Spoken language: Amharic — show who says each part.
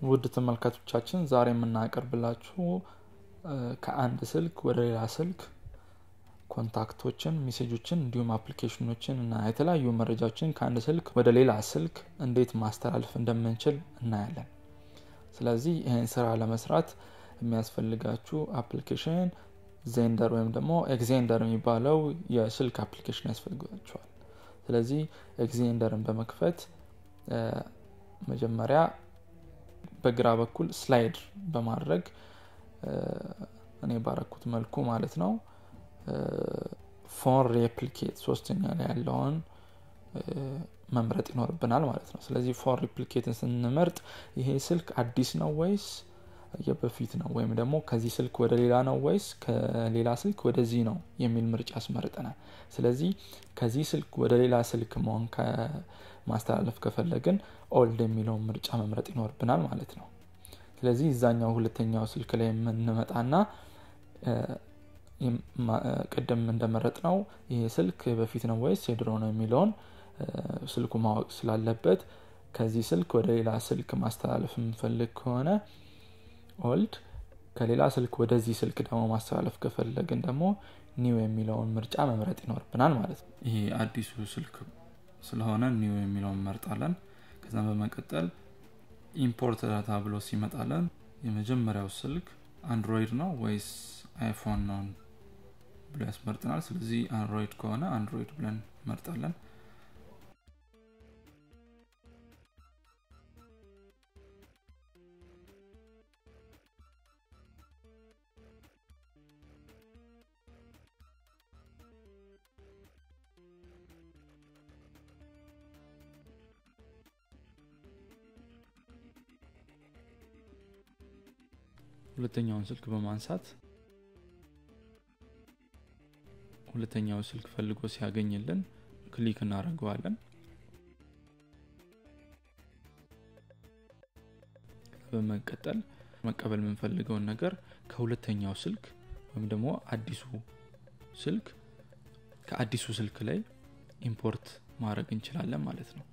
Speaker 1: ውድ ተመልካቾቻችን ዛሬ የምናቀርብላችሁ ከአንድ ስልክ ወደ ሌላ ስልክ ኮንታክቶችን፣ ሜሴጆችን እንዲሁም አፕሊኬሽኖችን እና የተለያዩ መረጃዎችን ከአንድ ስልክ ወደ ሌላ ስልክ እንዴት ማስተላለፍ እንደምንችል እናያለን። ስለዚህ ይህን ስራ ለመስራት የሚያስፈልጋችሁ አፕሊኬሽን ዜንደር ወይም ደግሞ ኤግዜንደር የሚባለው የስልክ አፕሊኬሽን ያስፈልጋችኋል። ስለዚህ ኤግዜንደርን በመክፈት መጀመሪያ በግራ በኩል ስላይድ በማድረግ እኔ ባረኩት መልኩ ማለት ነው ፎን ሬፕሊኬት ሶስተኛ ላይ ያለውን መምረጥ ይኖርብናል ማለት ነው። ስለዚህ ፎን ሪፕሊኬትን ስንመርጥ ይሄ ስልክ አዲስ ነው ወይስ የበፊት ነው ወይም ደግሞ ከዚህ ስልክ ወደ ሌላ ነው ወይስ ከሌላ ስልክ ወደዚህ ነው የሚል ምርጫ ያስመርጠናል። ስለዚህ ከዚህ ስልክ ወደ ሌላ ስልክ መሆን ማስተላለፍ ከፈለግን ኦልድ የሚለውን ምርጫ መምረጥ ይኖርብናል ማለት ነው። ስለዚህ እዛኛው ሁለተኛው ስልክ ላይ የምንመጣና ቅድም እንደመረጥ ነው ይሄ ስልክ በፊት ነው ወይስ የድሮ ነው የሚለውን ስልኩ ማወቅ ስላለበት ከዚህ ስልክ ወደ ሌላ ስልክ ማስተላለፍ የምንፈልግ ከሆነ ኦልድ ከሌላ ስልክ ወደዚህ ስልክ ደግሞ ማስተላለፍ ከፈለግን ደግሞ ኒው የሚለውን ምርጫ መምረጥ ይኖርብናል ማለት ነው። ይሄ አዲሱ ስልክ ስለሆነ ኒው የሚለውን እንመርጣለን። ከዛም በመቀጠል ኢምፖርት ዳታ ብሎ ሲመጣለን የመጀመሪያው ስልክ አንድሮይድ ነው ወይስ አይፎን ነው ብሎ ያስመርጥናል። ስለዚህ አንድሮይድ ከሆነ አንድሮይድ ብለን እንመርጣለን። ሁለተኛውን ስልክ በማንሳት ሁለተኛው ስልክ ፈልጎ ሲያገኝልን ክሊክ እናደርገዋለን። በመቀጠል መቀበል የምንፈልገውን ነገር ከሁለተኛው ስልክ ወይም ደግሞ አዲሱ ስልክ ከአዲሱ ስልክ ላይ ኢምፖርት ማድረግ እንችላለን ማለት ነው።